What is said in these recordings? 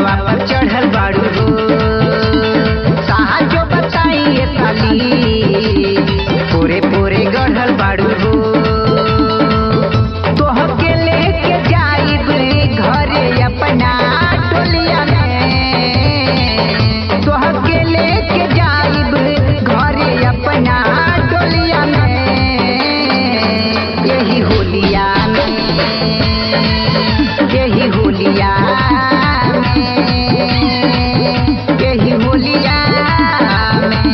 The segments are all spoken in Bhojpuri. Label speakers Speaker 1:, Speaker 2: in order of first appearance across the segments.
Speaker 1: सोलवा पर चढ़ल बाड़ू हो साहजो बताई ये साली पूरे पूरे गढ़ल बाड़ू हो तोहके लेके जाइब घरे अपना टोलिया में तोहके लेके जाइब घरे अपना टोलिया में यही होलिया में यही होलिया में यही होलिया में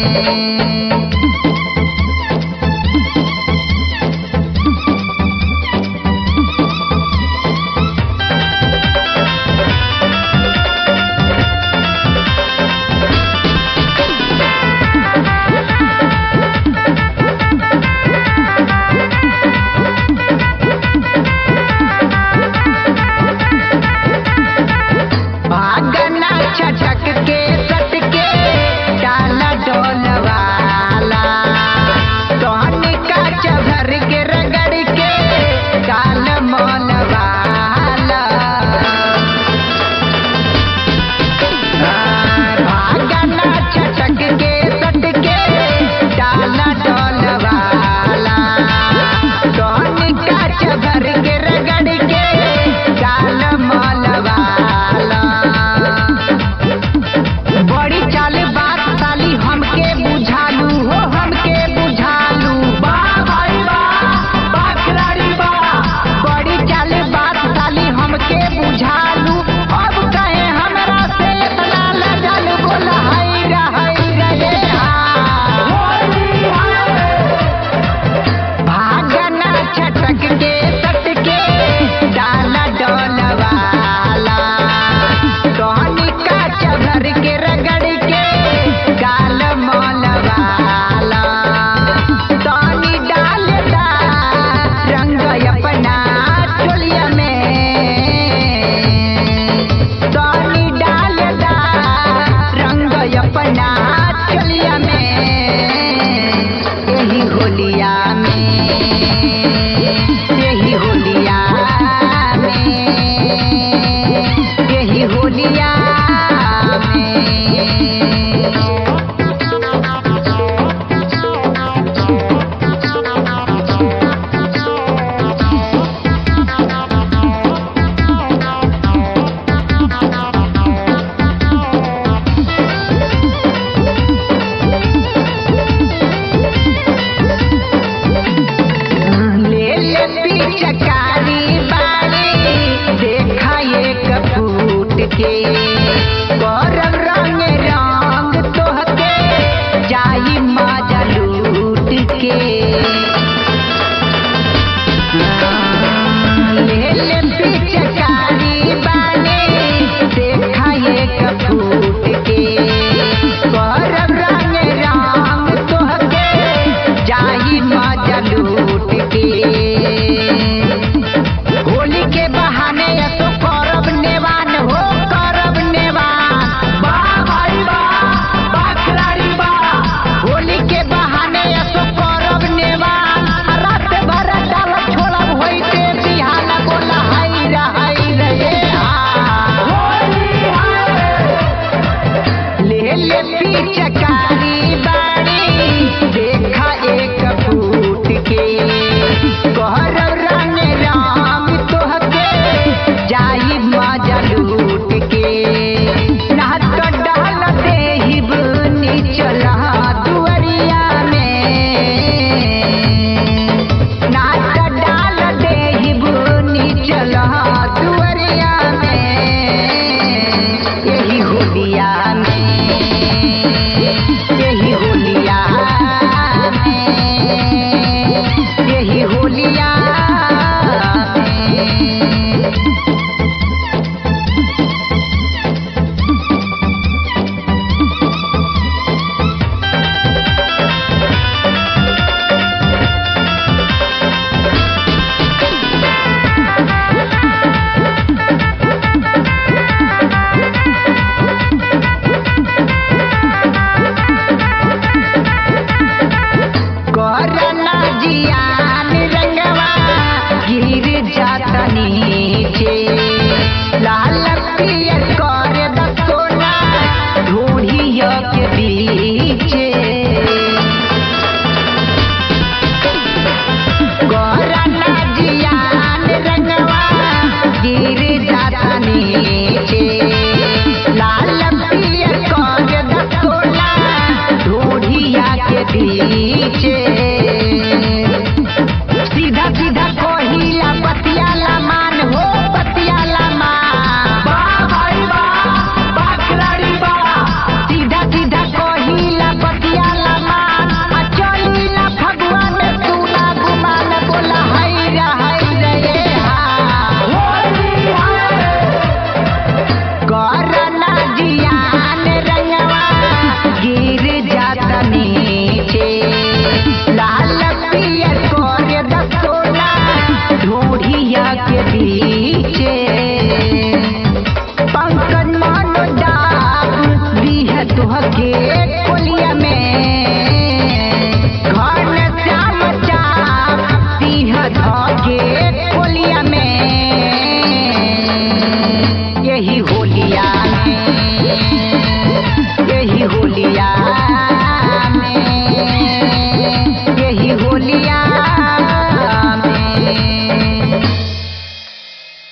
Speaker 1: भागना छटक के सटके डाला डोलवाला सोहनी का चभर के रगड़ के डाल मोलवाला भागना छटक के सटके डाला डोलवाला सोहनी का चभर के रगड़ के डाल मोलवाला बड़ी चाल बात साली हमके बुझालू हो हमके बुझालू बा भाई बा बा खिलाड़ी बा बड़ी चाल बात साली हमके बुझालू अब कहे हमरा से इतना लजल बोल हाय रे हाय रे भागना छटक के सटके डाला डोलवाला सोहनी का चभर के रगड़ के गाल मोलवाला सोनी डालदा रंग अपना चोलिया में सोनी डालदा रंग अपना चोलिया में यही होलिया में यही होलिया में यही होलिया में ले ले पिचकारी बाड़ी देखा एक फूट के